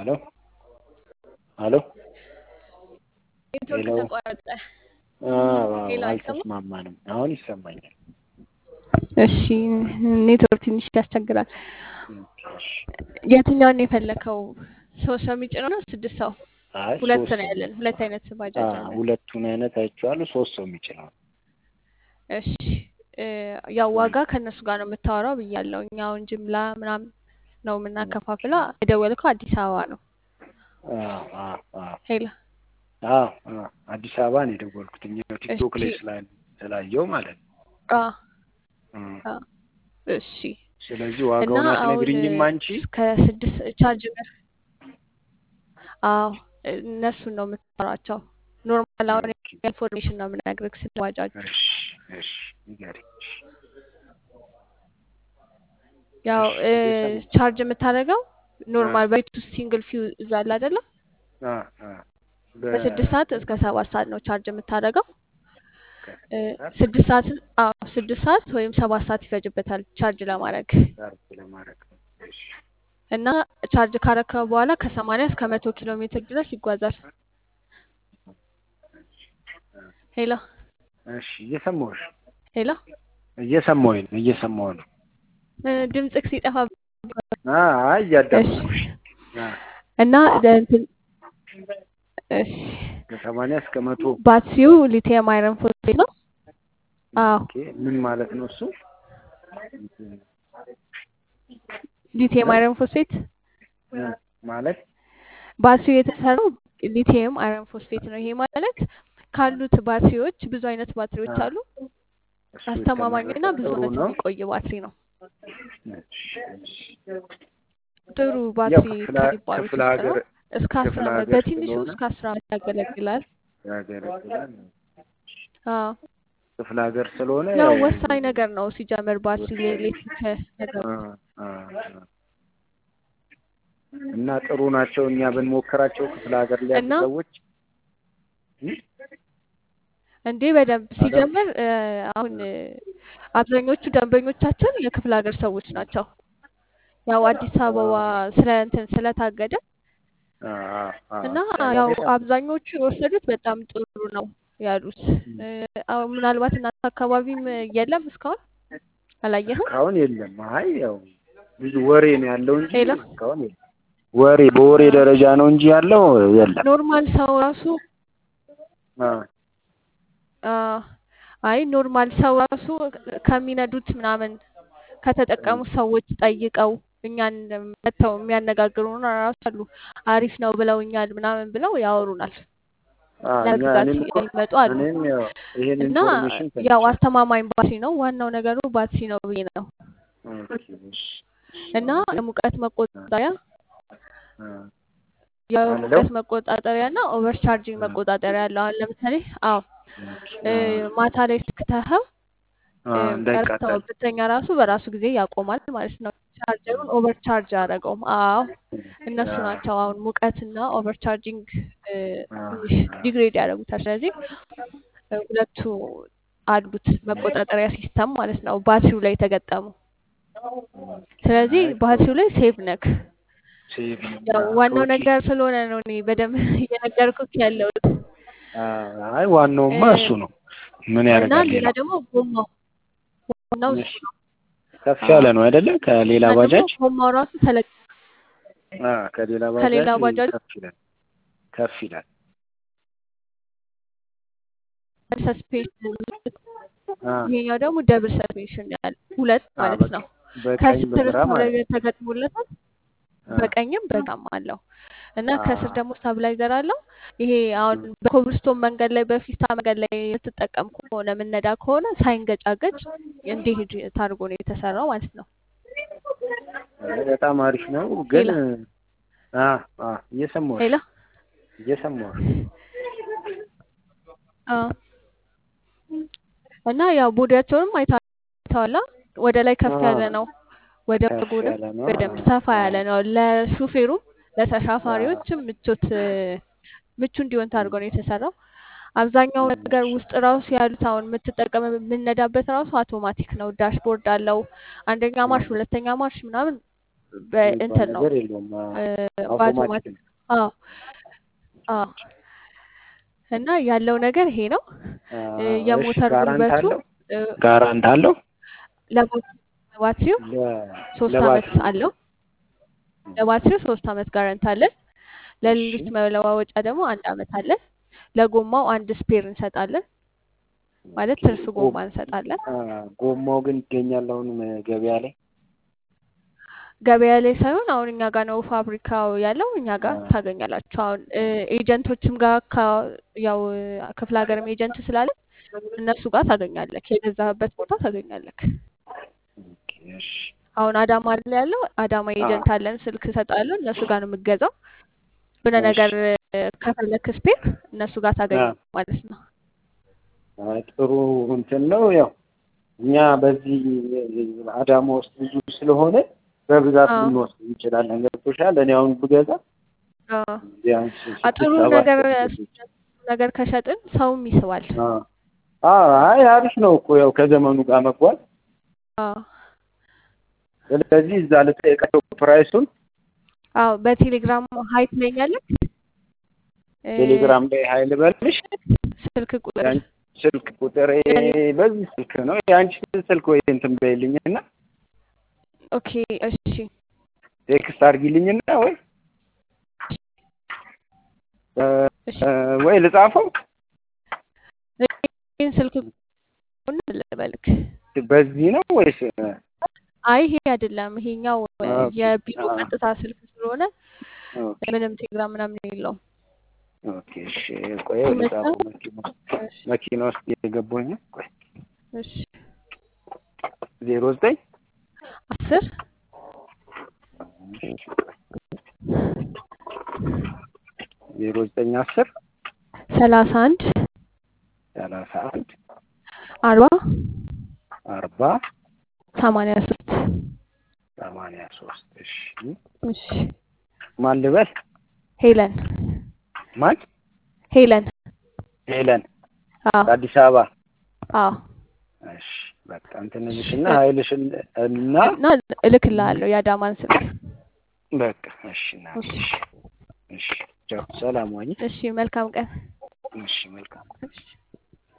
ሄሎ ሄሎ ኔትወርክ ሄሎ ተቋረጠ። አዎ ሄሎ አይሰማም? አልተስማማንም። አሁን ይሰማኛል። እሺ ኔትወርክ ትንሽ ያስቸግራል። እሺ። የትኛውን ነው የፈለከው? ሶስት ሰው የሚጭነው ነው ስድስት ሰው? አይ ሁለት ሶስት ነው ሰው ያለን። ሁለት አይነት ባጃጅ አዎ፣ አለን። ሁለቱን አይነት አይቼዋለሁ። ሶስት ሰው የሚችለው እሺ እ ያው ዋጋ ከእነሱ ጋር ነው የምታወራው ብያለሁ። እኛ አሁን ጅምላ ምናምን ነው የምናከፋፍለው። የደወልከው አዲስ አበባ ነው። አዎ አዎ አዎ ሄሎ አዎ አዎ አዲስ አበባ ነው የደወልኩት። እኛ ቲክቶክ ላይ እሺ ስላ- ስላየው ማለት ነው። አ እም። አ እሺ ስለዚህ እና ዋጋውን አሁን አትነግሪኝም አንቺ? ከስድስት ቻርጅ በር አዎ እነሱን ነው የምታወራቸው። ኖርማል አሁን ኦኬ። ኢንፎርሜሽን ነው የምነግርህ ስለ ባጃጁ። እሺ እሺ ንገሪኝ። ያው እሺ እ እየሰማሁ ቻርጅ የምታደርገው አ ኖርማል በቤት ውስጥ ሲንግል ፊውዝ አለ አይደለ? አ አ በ ከስድስት ሰዓት እስከ ሰባት ሰዓት ነው ቻርጅ የምታደርገው። እ ከሰዓት ስድስት ሰዓት አዎ ስድስት ሰዓት ወይም ሰባት ሰዓት ይፈጅበታል ቻርጅ ለማድረግ ቻርጅ ለማድረግ ነው። እሺ እና ቻርጅ ካረከው በኋላ ከሰማንያ እስከ መቶ ኪሎ ሜትር ድረስ ይጓዛል። ሄሎ እሺ እየሰማሁሽ ሄሎ እየሰማሁኝ ነው እየሰማሁ ነው። እ ድምፅክ ሲጠፋ አ አይ እሺ እያዳመጥኩሽ አ እና ደ- እንትን እሺ ከሰማንያ እስከ መቶ ባትሪው ሊቲየም አይረን ፎስፌት ነው። አዎ ኦኬ ምን ማለት ነው እሱ? ሊቲየም እ አይረን ፎስፌት እ ማለት ባትሪው የተሰራው ሊቲየም አይረን ፎስፌት ነው። ይሄ ማለት ካሉት ባትሪዎች ብዙ አይነት ባትሪዎች አ አሉ። እሱ አስተማማኝና የተመረጠ ብዙ ጥሩ ዓመት ነው። የሚቆይ ባትሪ ነው። እሺ እሺ ጥሩ ያው ባትሪ ክፍለ ከሚባሉት ክፍለ ውስጥ ሀገር ነው። እስከ አስር ክፍለ ዓመት ሀገር በትንሹ ስለሆነ እስከ አስር ዓመት ያገለግላል። ያገለግላል። አዎ ክፍለ ሀገር ስለሆነ ያው ወሳኝ ነገር ነው ሲጀምር ባትሪ ወሳኝ ነው። ለኤሌክትሪክ ነገር አ አ አ እና ጥሩ ናቸው። እኛ ብንሞክራቸው ክፍለ ሀገር ላይ ያሉ እና ሰዎች እ? እንዴ በደንብ አሎ ሲጀምር እ፣ አሁን እ፣ አብዛኞቹ ደንበኞቻችን የክፍለ ሀገር ሰዎች ናቸው። ያው አዲስ አበባ ስለ እንትን ስለታገደ አ አ አ እና አዲስ አበባ ያው ላይ አብዛኞቹ የወሰዱት በጣም ጥሩ ነው ያሉት። እ፣ አሁን ምናልባት እናንተ አካባቢም የለም እስካሁን አላየህም? እስካሁን የለም። አይ ያው ብዙ ወሬ ነው ያለው እንጂ ሄሎ እስካሁን የለም። ወሬ በወሬ ደረጃ ነው እንጂ ያለው የለም። ኖርማል ሰው ራሱ አ አ፣ አይ ኖርማል ሰው ራሱ ከሚነዱት ምናምን ከተጠቀሙት ሰዎች ጠይቀው እኛን መጥተው የሚያነጋግሩን ራሱ አሉ። አሪፍ ነው ብለውኛል ምናምን ብለው ያወሩናል። አ እኛ ለመግዛት እኔም እኮ የሚመጡ አሉ እኔም ያው ይሄን እና ኢንፎርሜሽን ያው ሰምቻለሁ። አስተማማኝ ባትሪ ነው። ዋናው ነገሩ ባትሪ ነው ብዬ ነው። ኦኬ እሺ። እና ስለዚህ የሙቀት አ መቆጣጠሪያ አ የሙቀት አለው መቆጣጠሪያ እና ኦቨር ቻርጂንግ አ መቆጣጠሪያ አለው። አሁን ለምሳሌ አዎ ኦኬ እ፣ አ ማታ ላይ ስክተኸው አ እንዳይቃጠል ቀርተው ብተኛ ራሱ በራሱ ጊዜ ያቆማል ማለት ነው። ቻርጀሩን ኦቨር ቻርጅ አያደርገውም። አዎ እነሱ አ ናቸው አሁን ሙቀትና ኦቨር ቻርጂንግ እ፣ አ ትንሽ ዲግሬድ ያደርጉታል። ስለዚህ እ፣ ሁለቱ አሉት መቆጣጠሪያ ሲስተም ማለት ነው ባትሪው ላይ የተገጠሙ። ስለዚህ አይ ጥሩ ባትሪው ላይ ሴቭ ነክ። ሴቭ ያው አ ዋናው ከውጪ ነገር ስለሆነ ነው እኔ በደንብ እየነገርኩት ያለሁት አ አይ ዋናውማ እ፣ እሱ ነው። ምን እና ያደርጋል ሌላ ሌላው? ደግሞ ጎማው ጎማው እሱ እሺ ነው። ከፍ አዎ ያለ ነው አይደለ? ከሌላ እና ደግሞ ባጃጅ ጎማው ራሱ ተለቅ አ ከሌላ ከሌላ ባጃጅ ባጃጅ ከፍ ይላል ከፍ ይላል። ሰስፔንሽን አ ይሄኛው ደግሞ ደብል ሰስፔንሽን ያለ ሁለት አ ማለት በቃ ነው። በቀኝ ከስር በግራ ማለት ስታብላይዘር ተገጥሞለታል አ በቀኝም በግራም አለው እና አ ከስር ደግሞ ስታብላይዘር አለው። ይሄ አሁን በኮብልስቶን መንገድ ላይ በፊስታ መንገድ ላይ የምትጠቀም ከሆነ የምነዳ ከሆነ ሳይንገጫገጭ እንዲሄድ ታርጎ ነው የተሰራው ማለት ነው። አይ በጣም አሪፍ ነው ግን ሌላ አ አ እየሰማሁሽ ሌላ እየሰማሁሽ አ እና ያው ቦዲያቸውንም አይተዋላ ወደ ላይ ከፍ አ ያለ ነው። ወደ ከፍ ጎንም ያለ ነው። በደንብ አ ሰፋ አ ያለ ነው። ለሹፌሩም አ ለተሳፋሪዎችም ምቾት ምቹ እንዲሆን ታድርጎ ነው የተሰራው። አብዛኛው ነገር ውስጥ ራሱ ያሉት አሁን የምትጠቀም የምነዳበት ራሱ አውቶማቲክ ነው። ዳሽቦርድ አለው። አንደኛ ማርሽ፣ ሁለተኛ ማርሽ ምናምን የሚባል በእንትን ነው ነገር የለውም። እ፣ አውቶማቲክ በአውቶማቲክ ነው። አዎ አዎ እና ያለው ነገር ይሄ ነው። እ፣ አ፣ እሺ የሞተር ጋራንት ጉልበቱ አለው እ፣ ጋራንት አለው ለሞተር ባትሪው ለ- ሶስት አመት ለባትሪ አለው። ለባትሪው ሶስት አመት ጋረንት አለን። እሺ ለሌሎች መለዋወጫ ደግሞ አንድ አመት አለን። ለጎማው አንድ ስፔር እንሰጣለን፣ ማለት ኦኬ ትርፍ ጎ- ጎማ እንሰጣለን። አ፣ ጎማው ግን ይገኛል አሁን ገበያ ላይ ገበያ ላይ ሳይሆን አሁን እኛ ጋር ነው ፋብሪካው ያለው፣ እኛ ጋር አ፣ ታገኛላችሁ። አሁን እ፣ ኤጀንቶችም ጋር ካ- ያው እ፣ ክፍለ ሀገርም ኤጀንት ስላለ እነሱ ጋር ታገኛለህ፣ የገዛህበት ቦታ ታገኛለህ። ኦኬ እሺ አሁን አዳማ ላይ ያለው አዳማ አ፣ ኤጀንት አለን፣ ስልክ እሰጣለሁ፣ እነሱ ጋር ነው የምገዛው። ብነ እሺ ነገር እ፣ ከፈለክ ስፔር እነሱ ጋር አ፣ ታገኘ ማለት ነው። አይ ጥሩ እንትን ነው። ያው እኛ በዚህ አዳማ ውስጥ ብዙ ስለሆነ በብዛት አዎ ልንወስድ እንችላለን። ገብቶሻል? እኔ አሁን ብገዛ አዎ ቢያንስ አ፣ ስድስት ጥሩ ሰባት ነገር ልጆች ነገር ከሸጥን ሰውም ይስባል። አይ አሪፍ ነው እኮ ያው ከዘመኑ ጋር መጓዝ። አዎ ስለዚህ እዛ ልጠይቃቸው ፕራይሱን አዎ በቴሌግራም ሀይ ትለኛለህ። እ፣ ቴሌግራም ላይ ሀይል በልሽ ስልክ ቁጥር የአንቺ ስልክ ቁጥር የኔ በዚህ ስልክ ነው የአንቺ ስልክ ወይ እንትን በይልኝና ኦኬ እሺ ቴክስት አድርጊልኝና ወይ እ፣ እሺ ወይ ልጻፈው ይህን ስልክ ቁጥር ልበልክ። በዚህ ነው ወይስ አይ ይሄ አይደለም፣ ይሄኛው እ፣ ኦኬ የቢሮ አ ቀጥታ ስልክ ስለሆነ ኦኬ ምንም ቴሌግራም ምናምን የለውም። ኦኬ እሺ ቆይ ሲመጣ ልጻፈው መኪና ውስጥ እሺ መኪና ውስጥ የገባኝ ቆይ እሺ ዜሮ ዘጠኝ አስር ዜሮ ዘጠኝ አስር ሰላሳ አንድ ሰላሳ አንድ አርባ አርባ ሰማንያ ሶስት ሰማንያ ሶስት እሺ እሺ ማን ልበል ሄለን ማን ሄለን ሄለን አዎ ከአዲስ አበባ አዎ እሺ በቃ እንትን እልሽና ሀይልሽን እና እና እልክልሃለሁ የአዳማን ስልክ። በቃ እሺ እናቴ እሺ እሺ እሺ ቻው ሰላም ዋኝ እሺ መልካም ቀን። እሺ መልካም